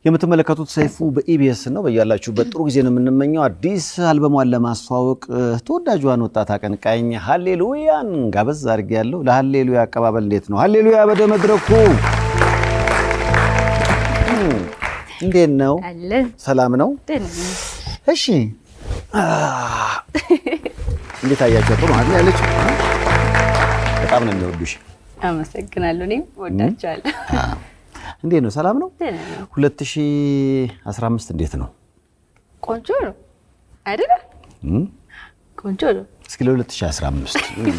የምትመለከቱት ሰይፉ በኢቢኤስ ነው። በያላችሁበት ጥሩ ጊዜ ነው የምንመኘው። አዲስ አልበሟን ለማስተዋወቅ ተወዳጇን ወጣት አቀንቃኝ ሀሌሉያን ጋበዝ አድርጌ ያለው። ለሀሌሉያ አቀባበል እንዴት ነው? ሀሌሉያ ወደ መድረኩ እንዴት ነው? አለን ሰላም ነው? ደህና ነኝ። እሺ እንዴት አያቸው? ጥሩ አይደል ያለችው? በጣም ነው የሚወዱሽ። አመሰግናለሁ። እኔም ወዳቸዋለሁ። እንዴት ነው? ሰላም ነው? ደህና ነኝ። 2015 እንዴት ነው? ቆንጆ ነው አይደለ? እም? ቆንጆ ነው። እስኪ ለ2015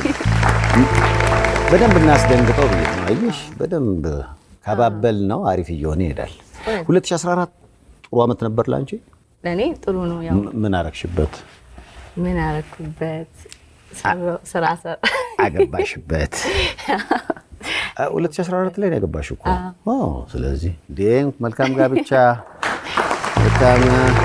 በደንብ እናስደንግጠው ብዬ ነው። አየሽ፣ በደንብ ከባበል ነው አሪፍ እየሆነ ይሄዳል። 2014 ጥሩ ዓመት ነበር ላንቺ። ለእኔ ጥሩ ነው። ያው ም- ምን አረግሽበት? ምን አረኩበት? ሰራው- ስራ ሰራ አገባሽበት? አ- 2014 ላይ ነው ያገባሽው እኮ። አዎ። ስለዚህ እንዴ መልካም ጋብቻ መልካም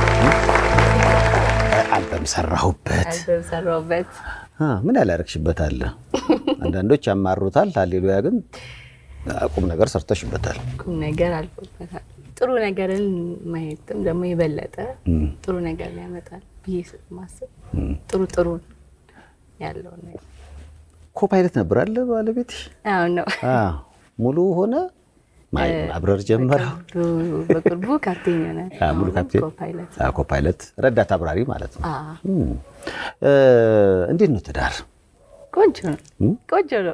አልበም ሰራሁበት። አልበም ሰራሁበት። አ፣ ምን ያላረግሽበት አለ? አንዳንዶች ያማሩታል። ሃሌሉያ ግን ቁም ነገር ሰርተሽበታል። ቁም ነገር አልፎበታል። ጥሩ ነገርን ማየትም ደግሞ የበለጠ ጥሩ ነገር ያመጣል ብዬ ስለማስብ ጥሩ ጥሩ ያለውን ነገር ኮፓይለት ነበር አለ ባለቤትሽ? አሁን ነው አዎ። ሙሉ ሆነ ማይ- ማብረር ጀመረ። በቅርቡ- በቅርቡ ካፕቴን ይሆናል። አዎ፣ ሙሉ ካፕቴን ኮፓይለት አዎ፣ ኮፓይለት ረዳት አብራሪ ማለት ነው። አዎ። እም። እ፣ እንዴት ነው ትዳር? ቆንጆ ነው። ቆንጆ ነው።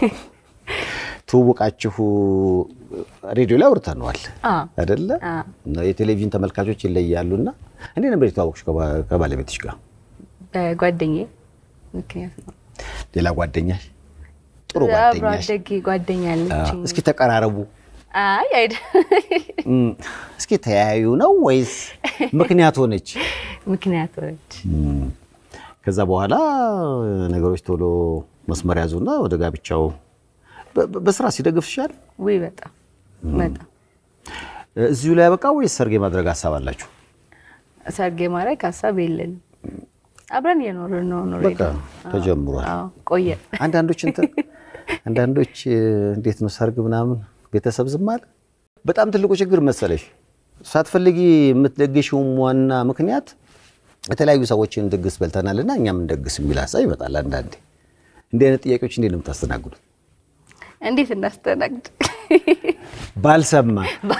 ትውውቃችሁ ሬዲዮ ላይ አውርተነዋል አዎ። አይደለ? አዎ። እና የቴሌቪዥን ተመልካቾች ይለያሉና እንዴት ነበር የተዋወቅሽ ከባ- ከባለቤትሽ ጋር? በጓደኛዬ ምክንያት ነው። ሌላ ጓደኛሽ? ጥሩ አብሮ ጓደኛሽ? አደጌ ጓደኛ አዎ። አለችኝ። እስኪ ተቀራረቡ። አይ አይደ እም፣ እስኪ ተያዩ ነው ወይስ ምክንያት ሆነች? ምክንያቶች እም፣ ከዛ በኋላ ነገሮች ቶሎ መስመር ያዙና ወደ ጋብቻው በ- በ- በስራ ሲደግፍሻል። ውይ በጣም በጣም እዚሁ ላይ ያበቃ ወይስ ሰርግ የማድረግ ሀሳብ አላችሁ? ሰርግ ማድረግ ሀሳብ የለንም። አብረን እየኖርን ነው ኖሬ በቃ ተጀምሯል። ቆየ አንዳንዶች እንትን አንዳንዶች እ፣ እንዴት ነው ሰርግ ምናምን ቤተሰብ ዝም አለ። በጣም ትልቁ ችግር መሰለሽ ሳትፈልጊ የምትደግሽውም ዋና ምክንያት የተለያዩ ሰዎችን ድግስ በልተናልና እኛም እንደግስ የሚል ሀሳብ ይመጣል። አንዳንዴ እንዲህ አይነት ጥያቄዎች እንዴት ነው የምታስተናግዱት? እንዴት እናስተናግድ? ባልሰማ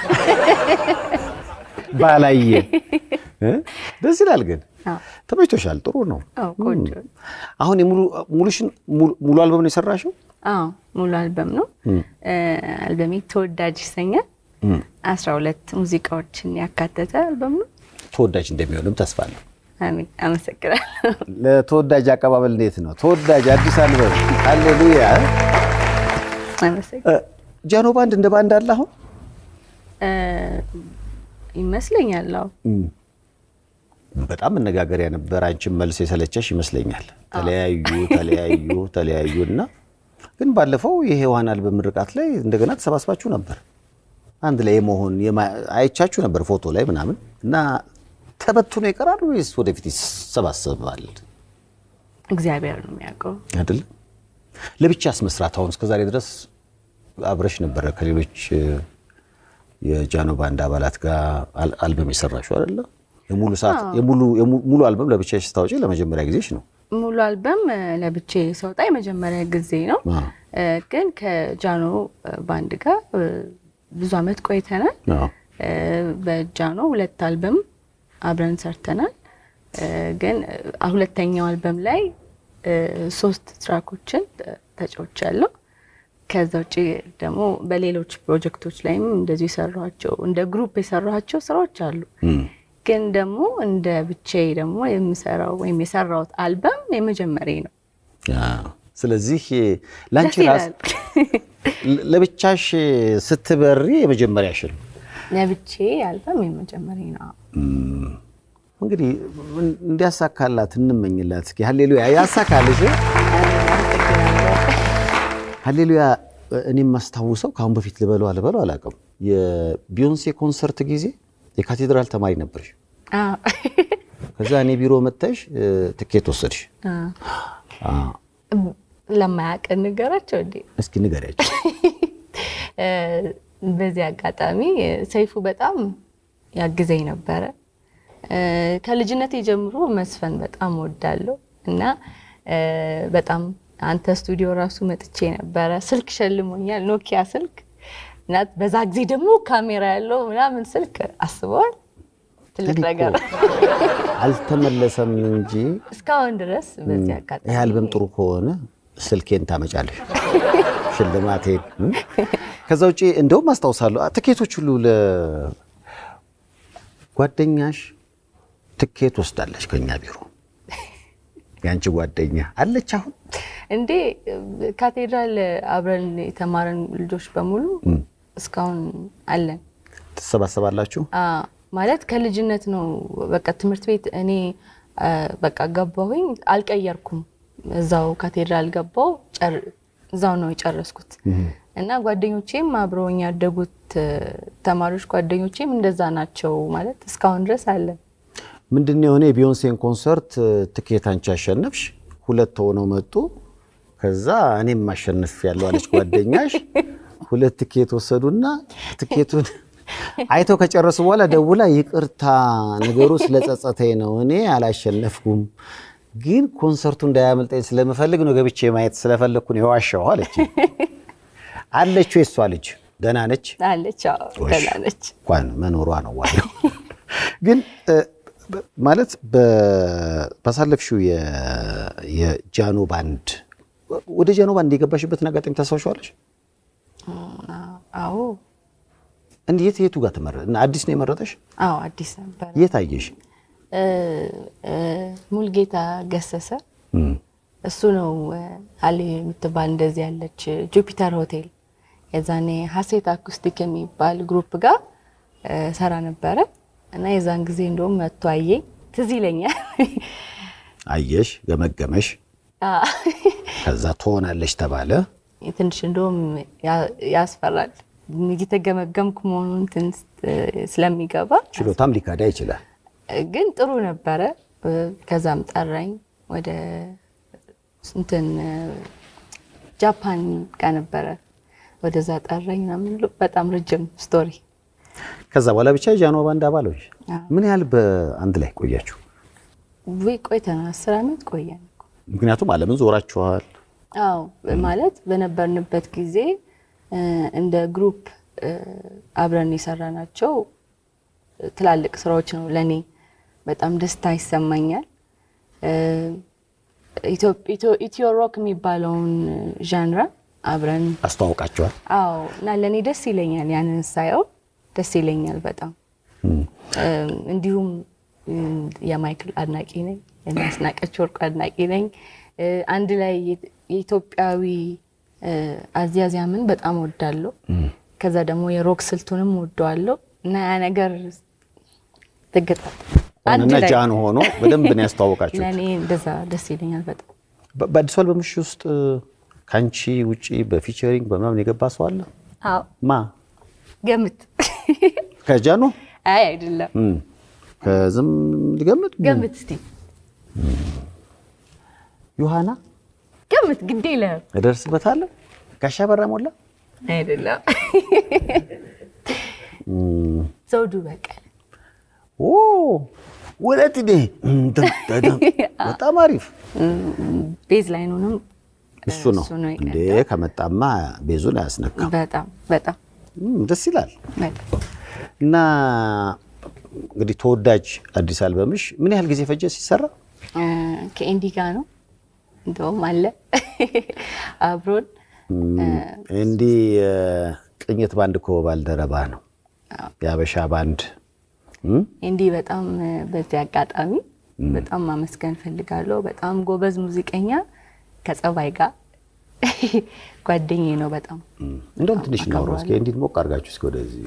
ባላየ እ? ደስ ይላል። ግን አዎ። ተመችቶሻል? ጥሩ ነው። አዎ ቆንጆ ነው። አሁን የሙሉ ሙሉሽን ሙሉ ሙሉ አልበም ነው የሰራሽው? አዎ ሙሉ አልበም ነው። አልበሜ ተወዳጅ ይሰኛል። አስራ ሁለት ሙዚቃዎችን ያካተተ አልበም ነው። ተወዳጅ እንደሚሆንም ተስፋ አለው። አሜን። አመሰግናለሁ። ለተወዳጅ አቀባበል እንዴት ነው? ተወዳጅ አዲስ አልበም ሃሌሉያ። አመሰግናለሁ። ጃኖ ባንድ እንደ ባንድ አለ አሁን እ፣ ይመስለኛል። አዎ በጣም መነጋገሪያ ነበር። አንቺም መልስ የሰለቸሽ ይመስለኛል። ተለያዩ ተለያዩ ተለያዩ እና ግን ባለፈው የሔዋን አልበም ምርቃት ላይ እንደገና ተሰባስባችሁ ነበር አንድ ላይ የመሆን የማ- አይቻችሁ ነበር ፎቶ ላይ ምናምን እና ተበትኖ ይቀራል ወይስ ወደፊት ይሰባሰባል? እግዚአብሔር ነው የሚያውቀው። አይደለም ለብቻስ መስራት አሁን እስከዛሬ ድረስ አብረሽ ነበረ ከሌሎች እ፣ የጃኖ ባንድ አባላት ጋር አል- አልበም የሰራሽው አይደለ? የሙሉ ሰዓት የሙሉ የሙ- ሙሉ አልበም ለብቻሽ ስታወጪ ለመጀመሪያ ጊዜሽ ነው። ሙሉ አልበም እ፣ ለብቼ ሰውጣ የመጀመሪያ ጊዜ ነው። አዎ። እ፣ ግን ከጃኖ እ፣ ባንድ ጋር እ፣ ብዙ አመት ቆይተናል። አዎ። እ፣ በጃኖ ሁለት አልበም አብረን ሰርተናል። እ፣ ግን እ፣ ሁለተኛው አልበም ላይ እ፣ ሶስት ትራኮችን ተጫውቻለሁ። ከዛ ውጭ ደግሞ በሌሎች ፕሮጀክቶች ላይም እንደዚሁ የሰራኋቸው እንደ ግሩፕ የሰራኋቸው ስራዎች አሉ። እም። ግን ደግሞ እንደ ብቻዬ ደግሞ የምሰራው ወይም የሰራሁት አልበም የመጀመሪያ ነው። አዎ። ስለዚህ ለአንቺ ደስ ራስ ይላል። ለ- ለብቻሽ ስትበሪ የመጀመሪያሽ ነው። ለብቻዬ አልበም የመጀመሪያ ነው። እንግዲህ እንዲያሳካላት እንመኝላት። እስኪ ሃሌሉያ ያሳካልሽ። ሃሌሉያ እኔም ማስታውሰው ከአሁን በፊት ልበለው አልበለው አላውቅም። የቢዮንሴ ኮንሰርት ጊዜ የካቴድራል ተማሪ ነበርሽ። አዎ። ከዛ እኔ ቢሮ መጥተሽ እ፣ ትኬት ወሰድሽ። አ፣ ለማያውቅ ንገራቸው እንዴ። እስኪ ንገሪያቸው። እ፣ በዚህ አጋጣሚ ሰይፉ በጣም ያግዘኝ ነበረ። እ፣ ከልጅነቴ ጀምሮ መስፈን በጣም ወዳለሁ እና እ፣ በጣም አንተ ስቱዲዮ ራሱ መጥቼ ነበረ። ስልክ ሸልሞኛል፣ ኖኪያ ስልክ እና በዛ ጊዜ ደግሞ ካሜራ ያለው ምናምን ስልክ አስበዋል። ትልቅ እኔ እኮ ነገር አልተመለሰም እንጂ እስካሁን ድረስ በዚህ አጋጣሚ ይህ አልበም ጥሩ ከሆነ ስልኬን ታመጫለሽ፣ ሽልማቴን። እም? ከዛ ውጭ እንደውም አስታውሳለሁ ትኬቶች ሁሉ ለጓደኛሽ ትኬት ወስዳለች ከኛ ቢሮ። የአንቺ ጓደኛ አለች አሁን እንዴ ካቴድራል አብረን የተማረን ልጆች በሙሉ እስካሁን አለን። ትሰባሰባላችሁ? አ ማለት ከልጅነት ነው። በቃ ትምህርት ቤት እኔ አ፣ በቃ ገባሁኝ፣ አልቀየርኩም። እዛው ካቴድራል ገባው፣ ጨር- እዛው ነው የጨረስኩት እና ጓደኞቼም አብረውኝ ያደጉት እ፣ ተማሪዎች ጓደኞቼም እንደዛ ናቸው። ማለት እስካሁን ድረስ አለን። ምንድን የሆነ የቢዮንሴን ኮንሰርት ትኬት አንቺ አሸነፍሽ፣ ሁለት ሆነው መጡ። ከዛ እኔም ማሸነፍ ያለው አለች ጓደኛሽ። ሁለት ትኬት ወሰዱና ትኬቱን አይተው ከጨረሱ በኋላ ደውላ ይቅርታ ነገሩ ስለጸጸተኝ ነው እኔ አላሸነፍኩም፣ ግን ኮንሰርቱ እንዳያመልጠኝ ስለምፈልግ ነው ገብቼ ማየት ስለፈለግኩ ነው የዋሻው አለች። አለች ወይ እሷ ልጅ ደህና ነች? አለች፣ አዎ፣ ደህና ነች። እንኳን መኖሯ ነው ዋናው። ግን እ፣ በ- ማለት በ- ባሳለፍሽው የ- የጃኖ ባንድ ወደ ጃኖ ባንድ የገባሽበትን አጋጣሚ ታስታውሻለሽ? አዎ፣ እንዴት የቱ ጋር ተመረ እና አዲስ ነው የመረጠሽ? አዎ፣ አዲስ ነበር። የት አየሽ? እ፣ እ፣ ሙልጌታ ገሰሰ እም፣ እሱ ነው እ፣ አሊ የምትባል እንደዚህ ያለች ጁፒተር ሆቴል የዛኔ ሀሴት አኩስቲክ የሚባል ግሩፕ ጋር እ፣ ሰራ ነበረ እና የዛን ጊዜ እንደውም መጥቶ አየኝ። ትዝ ይለኛል። አየሽ፣ ገመገመሽ፣ አ፣ ከዛ ትሆናለች ተባለ። ትንሽ እንደውም ያ- ያስፈራል እየተገመገምኩ መሆኑን ትንሽ እ፣ ስለሚገባ ችሎታም ሊካዳ ይችላል። ግን ጥሩ ነበረ። እ፣ ከዛም ጠራኝ ወደ እንትን እ፣ ጃፓን ጋር ነበረ ወደዛ ጠራኝ ምናምን ብሎ በጣም ረጅም ስቶሪ። ከዛ በኋላ ብቻ የጃኖ ባንድ አባሎች አዎ። ምን ያህል በአንድ ላይ ቆያችሁ? ወይ ቆይተናል፣ አስር ዓመት ቆየን እኮ። ምክንያቱም ዓለምን ዞራችኋል። አዎ ማለት በነበርንበት ጊዜ እ፣ እንደ ግሩፕ እ፣ አብረን የሰራናቸው ትላልቅ ስራዎች ነው። ለእኔ በጣም ደስታ ይሰማኛል። እ፣ ኢትዮ- ኢትዮ- ኢትዮ ሮክ የሚባለውን ዣንራ አብረን አስተዋውቃችኋል። አዎ እና ለእኔ ደስ ይለኛል። ያንን ሳየው ደስ ይለኛል በጣም እም፣ እ፣ እንዲሁም እም፣ የማይክል አድናቂ ነኝ፣ የአስናቀች ወርቁ አድናቂ ነኝ። እ፣ አንድ ላይ የ- የኢትዮጵያዊ እ፣ አዝያዝያምን በጣም ወዳለሁ። ከዛ ደግሞ የሮክ ስልቱንም ወደዋለሁ እና ያ ነገር ትግጣ አንድ ሆነና ላይ ጃኖ ሆኖ በደንብ ነው ያስተዋወቃችሁት። ለእኔ እንደዛ ደስ ይለኛል በጣም። በ- በአዲሱ አልበምሽ ውስጥ ከአንቺ ውጪ በፊቸሪንግ በምናምን የገባ ሰው አለ? አዎ ማ ገምት። ከጃኖ አይ አይደለም፣ እም፣ ከዝም ልገምት። ገምት እስቲ ዮሐና ገምት። ግድ የለህም። እደርስበታለሁ። ጋሻ በራ ሞላ፣ አይደለም። እም፣ ዘውዱ በቀለ ኦ ወለት ዴ በጣም አሪፍ ቤዝ ላይኑንም እሱ ነው እሱ ነው እንዴ። የቀዳው። ከመጣማ ቤዙን አያስነካም። በጣም በጣም እም፣ ደስ ይላል። በጣም እና እንግዲህ ተወዳጅ አዲስ አልበምሽ ምን ያህል ጊዜ ፈጀ ሲሰራ? እ፣ ከኤንዲ ጋር ነው እንደውም አለ አብሮን እንዲህ ቅኝት ባንድ እኮ ባልደረባ ነው የአበሻ ባንድ እም? ኤንዲ በጣም እ፣ በዚህ አጋጣሚ በጣም ማመስገን ፈልጋለሁ። በጣም ጎበዝ ሙዚቀኛ ከጸባይ ጋር ጓደኛዬ ነው በጣም እንደውም ትንሽ እናውራ እስኪ እንዲህ ሞቅ አድርጋችሁ እስኪ ወደዚህ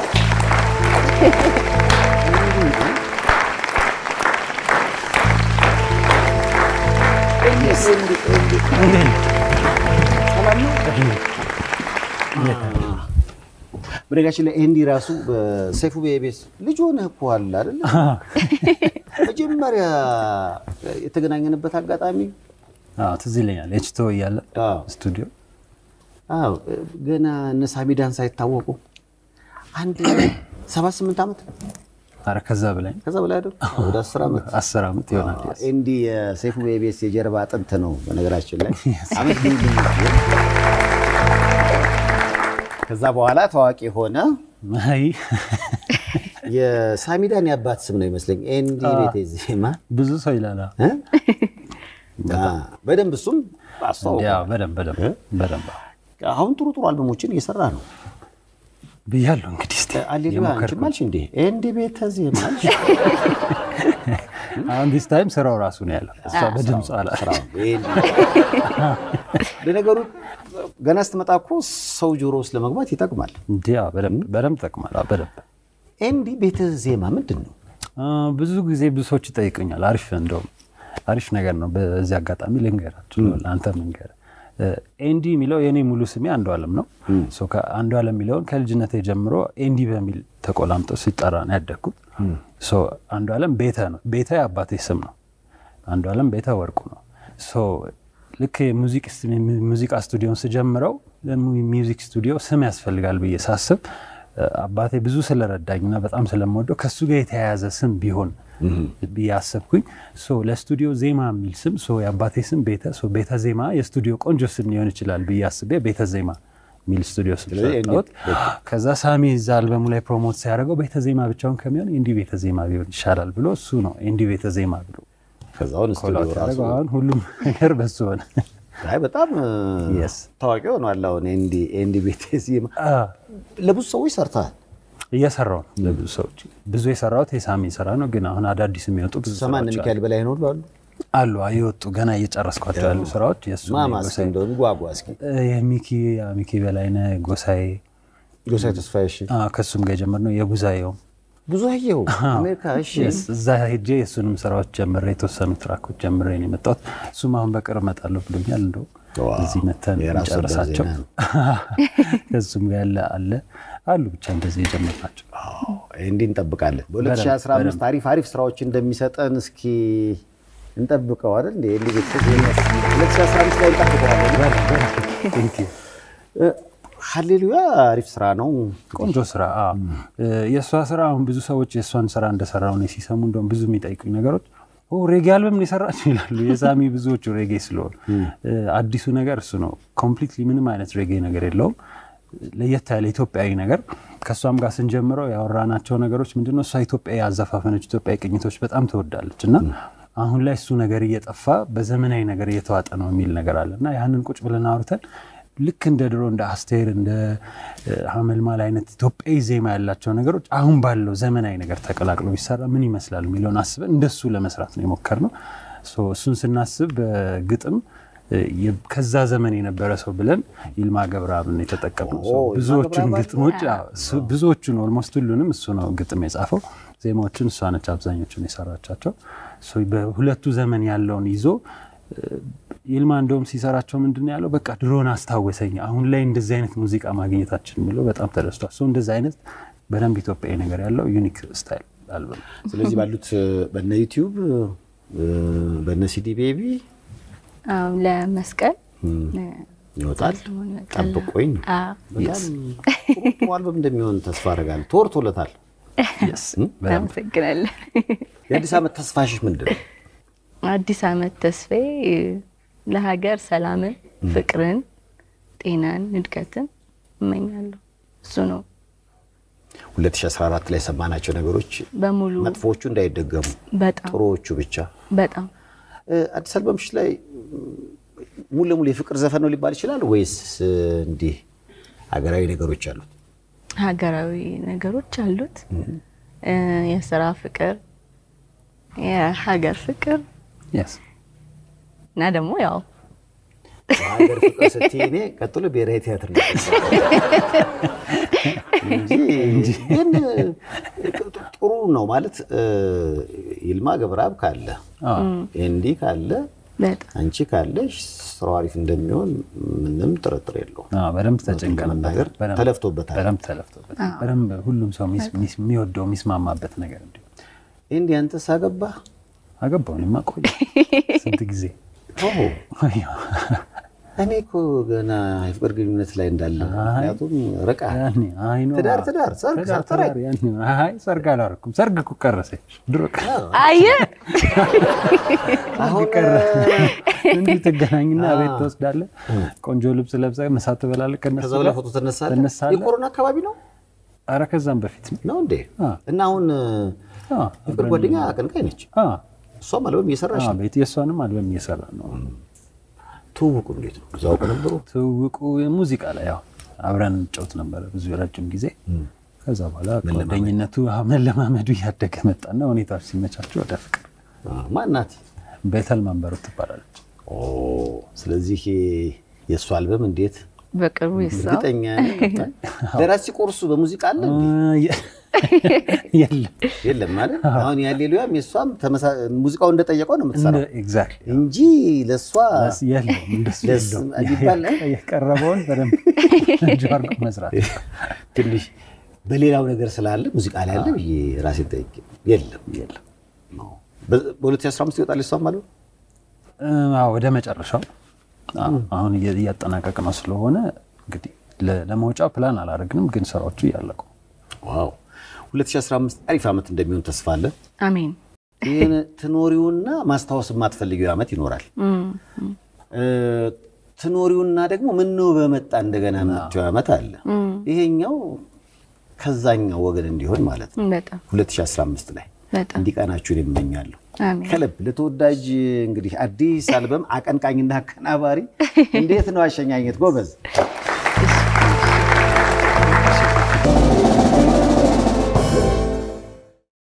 በነገራችን ላይ ኤንዲ ራሱ በሰይፉ ቤቤስ ልጅ ሆነህ እኮ አለ አይደለ? መጀመሪያ የተገናኘንበት አጋጣሚ አዎ ትዝ ይለኛል። ኤችቶ እያለ አዎ። ስቱዲዮ አዎ ገና እነ ሳሚዳን ሳይታወቁ አንድ ሰባት ስምንት ዓመት ኧረ ከዛ በላይ ከዛ በላይ አይደል? ወደ አስር ዓመት አስር ዓመት ይሆናል። ኤንዲ የሰይፉ ቤቤስ የጀርባ አጥንት ነው። በነገራችን ላይ አመት ልዩ ልዩ ከዛ በኋላ ታዋቂ ሆነ። አይ የሳሚዳን የአባት ስም ነው ይመስለኝ ኤንዲ ቤቴ ዜማ ብዙ ሰው ይላል። እ? አ፣ በደንብ እሱም አስተዋውቋል። ያው በደንብ በደንብ በደንብ አሁን ጥሩ ጥሩ አልበሞችን እየሰራ ነው። ብያለሁ። እንግዲህ እስኪ አሌሉያ የሞከርኩት። አንቺም አልሽ እንዴ ኤንዲ ቤተ ዜማ አልሽ? አሁን ዲስ ታይም ስራው ራሱ ነው ያለው። እሷ በድምፅ አላ ስራው ኤንዲ። ለነገሩ ገና ስትመጣ እኮ ሰው ጆሮ ውስጥ ለመግባት ይጠቅማል። እንዲያ በደንብ በደንብ ጠቅማል። አዎ፣ በደንብ ኤንዲ ቤተ ዜማ ምንድን ነው? አ፣ ብዙ ጊዜ ብዙ ሰዎች ይጠይቁኛል። አሪፍ እንደውም አሪፍ ነገር ነው። በዚህ አጋጣሚ ልንገራችሁ ለአንተ ልንገር። ኤንዲ የሚለው የእኔ ሙሉ ስሜ አንዱ አለም ነው። ሶ ከአንዱ አለም የሚለውን ከልጅነት ጀምሮ ኤንዲ በሚል ተቆላምጦ ሲጠራ ነው ያደግኩት። ሶ አንዱ አለም ቤተ ነው። ቤተ የአባቴ ስም ነው። አንዱ አለም ቤተ ወርቁ ነው። ሶ ልክ የሙዚቅ ስ- ሙዚቃ ስቱዲዮን ስጀምረው ሚውዚክ ስቱዲዮ ስም ያስፈልጋል ብዬ ሳስብ እ፣ አባቴ ብዙ ስለረዳኝና በጣም ስለምወደው ከሱ ጋር የተያያዘ ስም ቢሆን ብዬ አሰብኩኝ። ሶ ለስቱዲዮ ዜማ የሚል ስም ሶ የአባቴ ስም ቤተ ሶ ቤተ ዜማ የስቱዲዮ ቆንጆ ስም ሊሆን ይችላል ብዬ አስቤ ቤተ ዜማ የሚል ስቱዲዮ ስም ስለዚህ ሰጠሁት። ከዛ ሳሚ እዛ አልበሙ ላይ ፕሮሞት ሲያደርገው ቤተ ዜማ ብቻውን ከሚሆን ኤንዲ ቤተ ዜማ ቢሆን ይሻላል ብሎ እሱ ነው ኤንዲ ቤተ ዜማ ብሎ ከዛውን ስቱዲዮ ኮላውት ራሱ ያደረገው። አሁን ሁሉም ነገር በሱ ሆነ። አይ በጣም Yes. ታዋቂ ሆኗል። አሁን ኤንዲ ኤንዲ ቤተ ዜማ አ፣ ለብዙ ሰዎች ሰርተሃል። እየሰራው ነው ለብዙ ሰዎች ብዙ የሰራሁት የሳሚ ስራ ነው፣ ግን አሁን አዳዲስ የሚወጡ ብዙ ሰማን ስራዎች ሚካኤል በላይ ነው አሉ አሉ አሉ የወጡ ገና እየጨረስኳቸው ያሉ ስራዎች የእሱ ማማ እስኪ የጎሳዬ- እንደው ጓጓ እስኪ እ፣ የሚኪ ያ ሚኪ በላይነህ ጎሳዬ ጎሳዬ ተስፋዬ እሺ አ፣ ከእሱም ጋር የጀመርነው የጉዛዬው ብዙ አየሁ አሜሪካ እሺ Yes፣ እዛ ሄጄ የእሱንም ስራዎች ጀምሬ የተወሰኑ ትራኮች ጀምሬ ነው የመጣሁት። እሱም አሁን በቅርብ እመጣለሁ ብሎኛል። እንደው ዋው፣ እዚህ መተን የራስ ወዳድ ጨርሳቸው ዜና ነው። ከእሱም ጋር ያለ አለ አሉ ብቻ እንደዚህ የጀመርናቸው ኤንዲ እንጠብቃለን። በደንብ፣ በ2015 በደንብ። አሪፍ አሪፍ ስራዎች እንደሚሰጠን እስኪ እንጠብቀው አይደል እንደ ኤንዲ ቤተ ዜማ 2015 ላይ እንጠብቀዋለን። Thank you። ሃሌሉያ አሪፍ ስራ ነው። ቆንጆ ስራ አዎ። የእሷ ስራ አሁን ብዙ ሰዎች የእሷን ስራ እንደሰራው ነው ሲሰሙ እንደውም ብዙ የሚጠይቁኝ ነገሮች ኦ ሬጌ አልበም ነው የሰራችው ይላሉ። የሳሚ ብዙዎቹ ሬጌ ስለሆኑ አዲሱ ነገር እሱ ነው። ኮምፕሊትሊ ምንም አይነት ሬጌ ነገር የለውም። ለየት ያለ ኢትዮጵያዊ ነገር ከእሷም ጋር ስንጀምረው ያወራናቸው ነገሮች ምንድነው እሷ ኢትዮጵያዊ አዘፋፈኖች፣ ኢትዮጵያዊ ቅኝቶች በጣም ትወዳለች እና አሁን ላይ እሱ ነገር እየጠፋ በዘመናዊ ነገር እየተዋጠ ነው የሚል ነገር አለ እና ያንን ቁጭ ብለን አውርተን ልክ እንደ ድሮ እንደ አስቴር እንደ ሀመልማል አይነት ኢትዮጵያዊ ዜማ ያላቸው ነገሮች አሁን ባለው ዘመናዊ ነገር ተቀላቅሎ ቢሰራ ምን ይመስላል የሚለውን አስበን እንደሱ ለመስራት ነው የሞከርነው። ሶ እሱን ስናስብ በግጥም የ- ከዛ ዘመን የነበረ ሰው ብለን ይልማ ገብረአብን የተጠቀምነው። ሶ ኦ፣ ይልማ ብዙዎቹን ገብረአብ ግጥሞች አዎ፣ እሱ- ብዙዎቹን ኦልሞስት ሁሉንም እሱ ነው ግጥም የጻፈው። ዜማዎችን እሷ ነች አብዛኞቹን የሰራቻቸው። ሶ በሁለቱ ዘመን ያለውን ይዞ ይልማ እንደውም ሲሰራቸው ምንድን ነው ያለው፣ በቃ ድሮን አስታወሰኝ፣ አሁን ላይ እንደዚህ አይነት ሙዚቃ ማግኘታችን የሚለው በጣም ተደስቷል። ሰው እንደዚህ አይነት በደንብ ኢትዮጵያዊ ነገር ያለው ዩኒክ ስታይል አልበም ስለዚህ ባሉት በነ ዩቲዩብ በነ ሲዲ ቤቢ አዎ፣ ለመስቀል ይወጣል። ሰሞኑን ይወጣል። ጠብቆኝ አዎ። በጣም ጥሩ ጥሩ አልበም እንደሚሆን ተስፋ አደርጋለሁ። ተወርቶለታል። በደንብ አመሰግናለሁ። የአዲስ ዓመት ተስፋሽሽ ምንድን ነው? አዲስ ዓመት ተስፋዬ ለሀገር ሰላምን፣ ፍቅርን፣ ጤናን፣ እድገትን እመኛለሁ። እሱ ነው 2014 ላይ የሰማናቸው ነገሮች በሙሉ መጥፎዎቹ እንዳይደገሙ በጣም ጥሩዎቹ ብቻ። በጣም እ፣ አዲስ አልበምሽ ላይ ሙሉ ለሙሉ የፍቅር ዘፈን ነው ሊባል ይችላል ወይስ እንዲህ ሀገራዊ ነገሮች አሉት? ሀገራዊ ነገሮች አሉት። እ፣ የስራ ፍቅር፣ የሀገር ፍቅር Yes። እና ደግሞ ያው ሀገር ፍቅር ስትይ እኔ ቀጥሎ ብሔራዊ ቲያትር ነው እንጂ ግን ጥሩ ነው ማለት እ፣ ይልማ ገብረአብ ካለ አዎ። ኤንዲ ካለ በጣም አንቺ ካለሽ ስራው አሪፍ እንደሚሆን ምንም ጥርጥር የለውም። አዎ፣ በደንብ ተጨንቀንበታል። ለመናገር በደንብ- ተለፍቶበታል። በደንብ ተለፍቶበታል። በደንብ ሁሉም ሰው ሚስ- ሚስ- የሚወደው የሚስማማበት ነገር እንዲሁ ኤንዲ አንተስ አገባህ? አገባው እኔማ ቆየ ስንት ጊዜ ኦሆ እኔ እኮ ገና የፍቅር ግንኙነት ላይ እንዳለ ምክንያቱም ርቃ ያኔ አይ ነው ትዳር ትዳር ሰርግ ትዳር ሰርተራይ ትዳር ያኔ ነው። አይ ሰርግ አላደረኩም። ሰርግ እኮ ቀረሰች ድሮ ቀረ። አየህ አሁን እንዲህ ትገናኝና ቤት ትወስዳለህ። ቆንጆ ልብስ ለብሰህ ምሳ ትበላለህ። ከነሱ ከዛ በላይ ጋር ፎቶ ትነሳለህ። ትነሳለህ። የኮሮና አካባቢ ነው ኧረ ከዛም በፊት ነው። ነው እንዴ? አ። እና አሁን አ፣ የፍቅር ጓደኛ አቀንቃኝ ነች። አ፣ እሷም አልበም እየሰራች አ፣ ነው። ቤት የእሷንም አልበም እየሰራ ነው። ትውውቁ እንዴት ነው? እዛው ነበሩ? ትውውቁ ሙዚቃ ላይ ያው አብረን እንጫወት ነበረ ብዙ ረጅም ጊዜ። ከዛ በኋላ ጓደኝነቱ አዎ፣ መለማመዱ እያደገ መጣና ሁኔታዎች ሲመቻቸው ወደ ፍቅር። ማናት? ቤተል መንበሩ ትባላለች። ኦ ስለዚህ የእሱ አልበም እንዴት በቅርቡ ይሳው እርግጠኛ ነኝ። ደራሲ ቆርሱ በሙዚቃ አለ እንዴ? የለም የለም ማለት አሁን የሃሌሉያም የእሷም ተመሳ- ሙዚቃው እንደጠየቀው ነው የምትሰራው ኤግዛክትሊ እንጂ ለእሷ የለም እንደሱ ደስ የለውም። የሚባል የቀረበውን በደንብ እንጂ አድርጎ መስራት ትንሽ በሌላው ነገር ስላለ ሙዚቃ ላይ አለ ብዬ ራሴን ጠይቄ የለም የለም። በ- በ2015 ይወጣል እሷም አለ አዎ፣ ወደ መጨረሻው አዎ፣ አሁን እየ- እያጠናቀቅ ነው ስለሆነ እንግዲህ ለ- ለመውጫው ፕላን አላደረግንም፣ ግን ስራዎቹ እያለቁ ዋው 2015 አሪፍ ዓመት እንደሚሆን ተስፋ አለ አሜን። ይህን ትኖሪውና ማስታወስ የማትፈልጊው ዓመት ይኖራል እ፣ ትኖሪውና ደግሞ ምነው በመጣ እንደገና የምትይው ዓመት አለ ይሄኛው ከዛኛው ወገን እንዲሆን ማለት ነው በጣም 2015 ላይ በጣም እንዲቀናችሁን ይመኛለሁ አሜን። ከልብ ለተወዳጅ እንግዲህ አዲስ አልበም አቀንቃኝና አቀናባሪ እንዴት ነው አሸኛኘት ጎበዝ